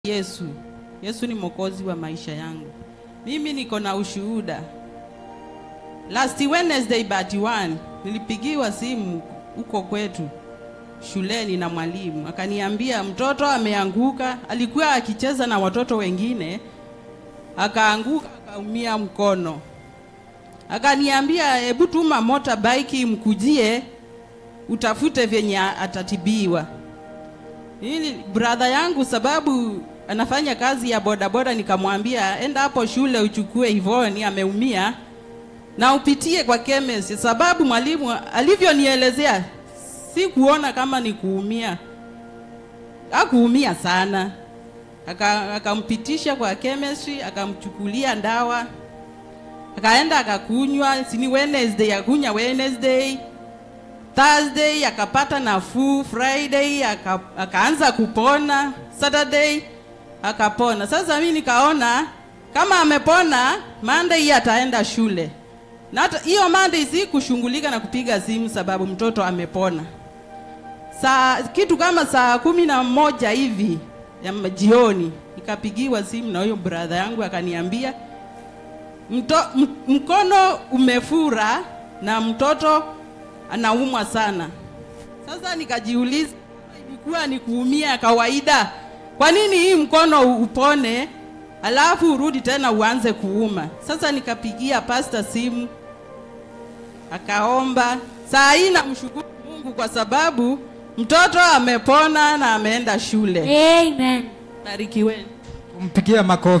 Yesu. Yesu ni mwokozi wa maisha yangu. Mimi niko na ushuhuda. Last Wednesday but one nilipigiwa simu huko kwetu shuleni na mwalimu akaniambia mtoto ameanguka. Alikuwa akicheza na watoto wengine, akaanguka akaumia mkono. Akaniambia hebu tuma motorbike imkujie utafute vyenye atatibiwa. Hili brother yangu sababu anafanya kazi ya bodaboda, nikamwambia enda hapo shule uchukue Ivoni ameumia na upitie kwa chemist, sababu mwalimu alivyonielezea si kuona kama ni kuumia, hakuumia sana. Aka- Akampitisha kwa chemistry, akamchukulia ndawa, akaenda akakunywa, sini Wednesday akunya Wednesday Thursday akapata nafuu, Friday aka, akaanza kupona, Saturday akapona. Sasa mimi nikaona kama amepona, Monday ataenda shule. Na hata hiyo Monday si kushughulika na kupiga simu sababu mtoto amepona. Saa kitu kama saa kumi na moja hivi ya jioni nikapigiwa simu na huyo brother yangu akaniambia mto, m, mkono umefura na mtoto anaumwa sana. Sasa nikajiuliza ilikuwa ni kuumia kawaida, kwa nini hii mkono upone alafu urudi tena uanze kuuma? Sasa nikapigia pasta simu akaomba. Saa hii namshukuru Mungu kwa sababu mtoto amepona na ameenda shule. Amen. Barikiweni. Mpigie makofi.